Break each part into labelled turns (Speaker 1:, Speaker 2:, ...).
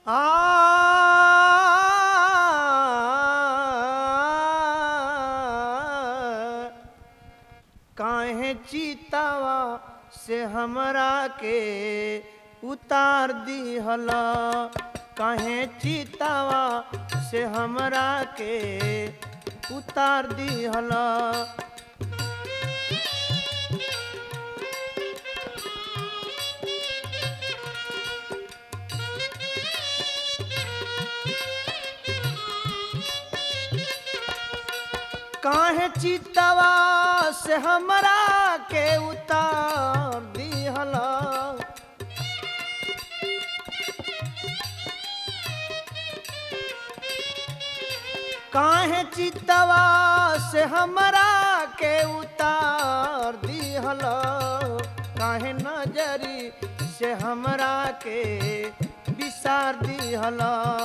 Speaker 1: आ काहे चीतावा से हमरा के उतार दिहल काहे चीतावा से हमरा के उतार दिहल काहे चितवा से हमरा के उतार दिहल काहे चितवा से हमरा के उतार दिहल काहे नजरी से हमरा के विसार दिहल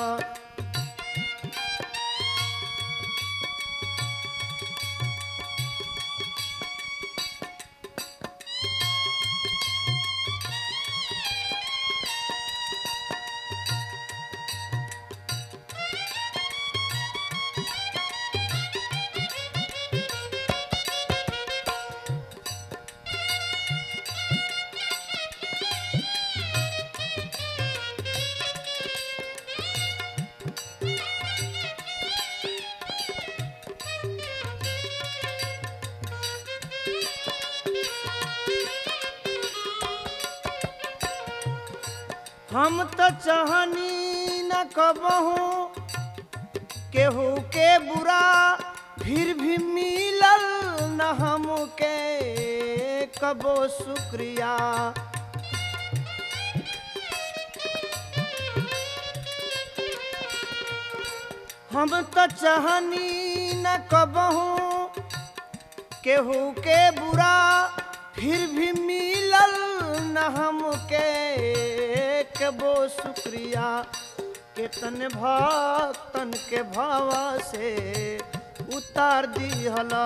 Speaker 1: हम तो चाहनी न कबहू केहू के बुरा फिर भी मिलल न हमके कबो शुक्रिया हम तो चाहनी न कबहू केहू के बुरा फिर भी मिलल न हमके कबो शुक्रिया केतन भक्तन के भावा से उतार दिहला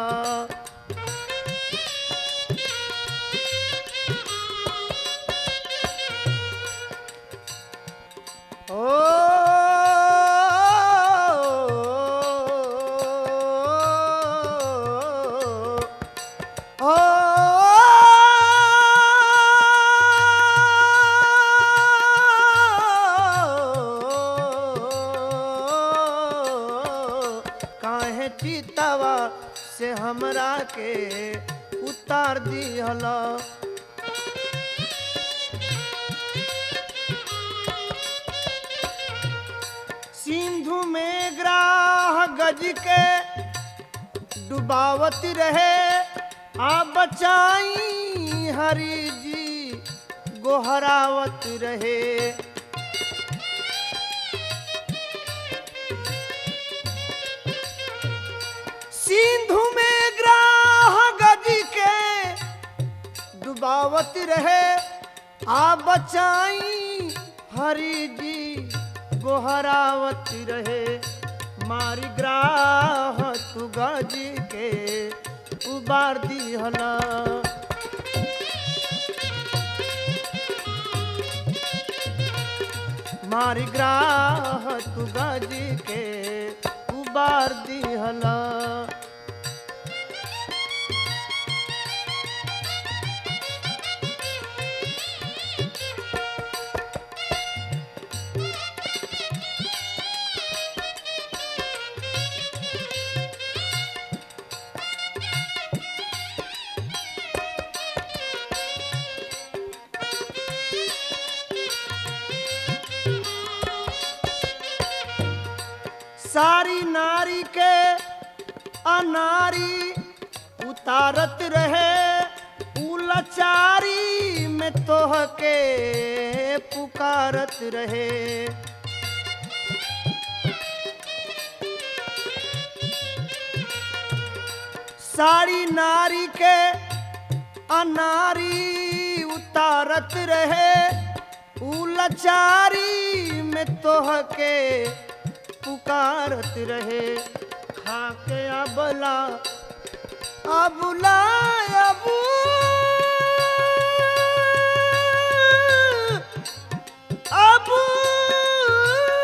Speaker 1: ओ ओ काहे चितवा से हमरा के उतार दिहला सिंधु में ग्राह गज के डुबावत रहे आ बचाई हरि जी गोहरावत रहे सिंधु में ग्राह गज के डुबावत रहे आ बचाई हरि जी गोहरावत रहे मारी ग्राह तू गज के उबार दिहला मारी ग्राह तू गज के उबार दिहला सारी नारी के अनारी उतारत रहे उलचारी में तोह के पुकारत रहे सारी नारी के अनारी उतारत रहे उलचारी में तोह के पुकारत रहे खाके अबला अबुला अबू अबू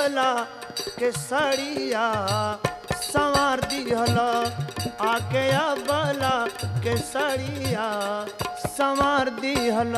Speaker 1: अबला के सड़िया संवार दिहल आके अबला के सड़िया संवार दिहल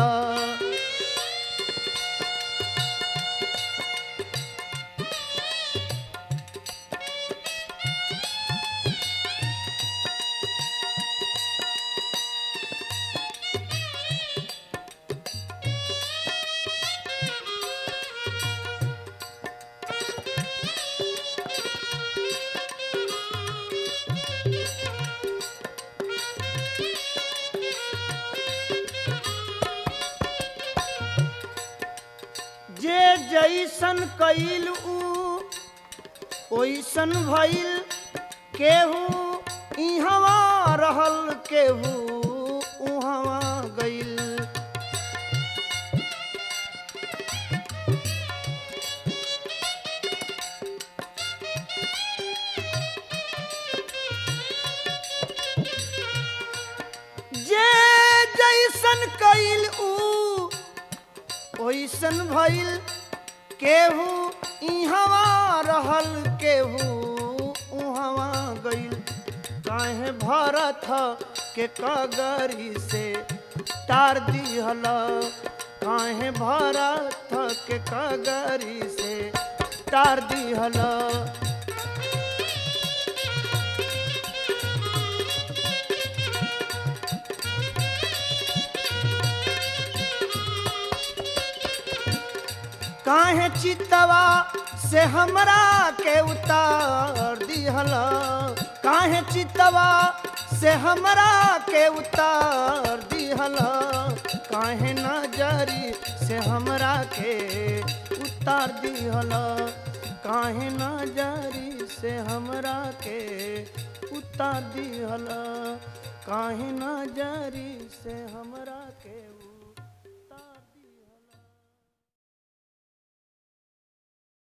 Speaker 1: जे जैसन कइल ऊ ओइसन भइल केहू इहवा रहल केहू उहवा गइल जे जैसन कइल ऊ ओइसन भइल केहू इहवा रहल केहू उहवा गइल काहे भरत के कगरी से तार दिहल काहे भरत के कगरी से तार दिहल काहे चितवा से हमरा के उतार दिहल काहे चितवा से हमरा के उतार दिहल काहे नजरी से हमरा के उतार दिहल काहे नजरी से हमरा के उतार दिहल काहे नजरी से हमरा के